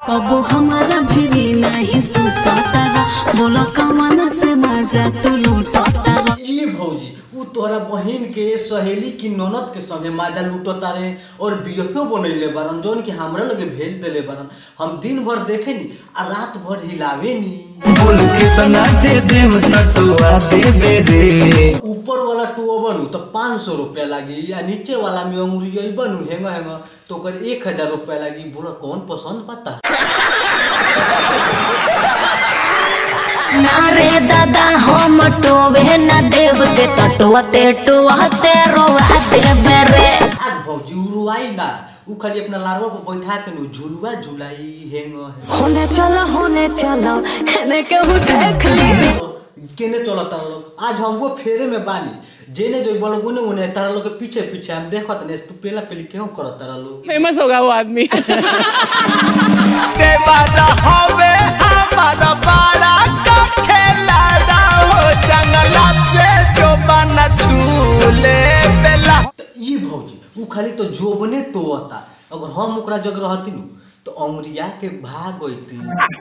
कबो हमारा भिरी नहीं सुततारा बोला कमन से मजा तू लूटतारा ई भौजी उ तोहरा बहिन के सहेली की ननद के संगे माजा लूटता रे और बीएफओ बनैले बारन जौन कि हमरा लगे भेज देले बारन हम दिन भर देखे नी आ रात भर हिलावे नी बोल कितना दे देम तटुआ देबे रे ऊपर वाला टुओ बनू तो पाँच सौ रुपया लागी या नीचे वाला में अंगुरी बनू हेंगा हेंगा तो ओकर एक हजार रुपया लागी बोला कौन पसंद पता ना रे दादा हम टोवे न देव के तटुआते टुआते रोवा देवे रे आज भौजी उरुआई ना उ खाली अपना लारवा पर बैठा के नु झुलुआ झुलाई हेंगा हेंगा होने चलो होने चलो हेने के हु देख ली केने चलत तारा लोग आज हम वो फेरे में बानी जेने जो बोलो गुने उन्हें तारा लोग के पीछे पीछे हम देखत ने तू पेला पेली क्यों करत तारा लोग फेमस होगा वो आदमी देवादा हवे हमारा बड़ा का खेलाड़ा हो जंगला से जो बना झूले बेला त ई भौजी उ खाली तो जोबने टोवता अगर हम ओकरा जग रहती नु तो अंगुरिया के भाग होती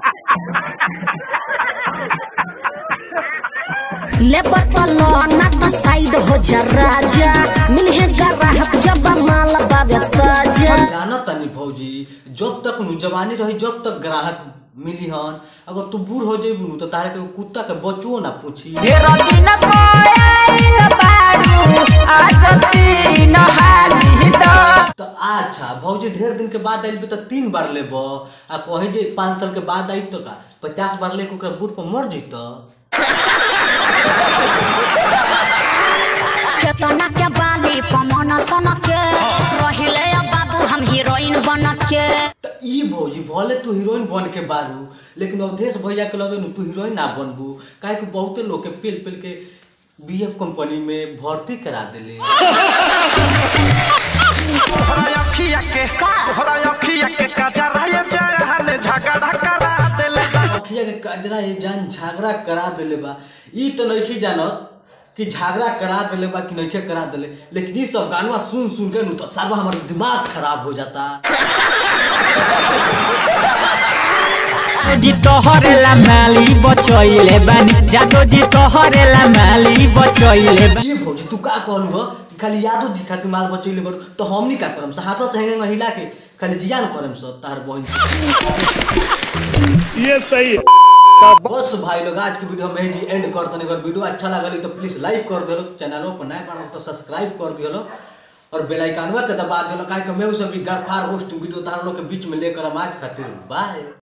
ले पटलो ना तो साइड हो जा राजा मिलहे ग्राहक जब माल बावे ताजा जाना तनी भौजी जब तक नु जवानी रही जब तक ग्राहक मिली हन अगर तू बूढ़ हो जेबू नु तो तारे के कुत्ता के बचुओ ना पूछी ढेरो दिन पायल बारू आज तीन हाली द तो अच्छा भौजी ढेर दिन के बाद आइल बे तो तीन बार लेब आ कहे जे पाँच साल के बाद आई तो का पचास बार लेके ओकरा बूढ़ पर मर जैत केतना के बाली पमन सन के रहिले अब बाबू हम हीरोइन बन के त ई भौजी भले तू हीरोइन बन के बारू लेकिन अवधेश भैया के लगे नु तू हीरोइन ना बनबू काहे कि बहुते लोग के पेल पेल के बीएफ कंपनी में भर्ती करा देले तोहरा अखिया के तोहरा अखिया के कजरा ये जहल झगड़ा करा देले अखिया के कजरा ये जान झगड़ा करा देले बा ई तो नइखी जानत कि झगड़ा करा देले बा कि नइखे करा देले लेकिन ई सब गानवा सुन सुन के नु तो सारा हमार दिमाग खराब हो जाता जी तोहरे ला माली बचैले बानी जादो जी तोहरे ला माली बचैले बानी ये भौजी तू का कहलू हो कि खाली यादो जी खातिर माल बचैले बरू तो हमनी का करम से हाथों से हेंगे हिला के खाली जियान करम सब तार बहन ये सही बस भाई लोग आज की वीडियो में जी एंड कर तनी अगर वीडियो अच्छा लगल तो प्लीज लाइक कर दिलो चैनलों पर नए बार तो सब्सक्राइब कर दिलो और बेल आइकनवा के दबा दिलो काहे कि मैं उ सब भी गरफार होस्ट वीडियो तार लोग के बीच में लेकर हम आज खातिर बाय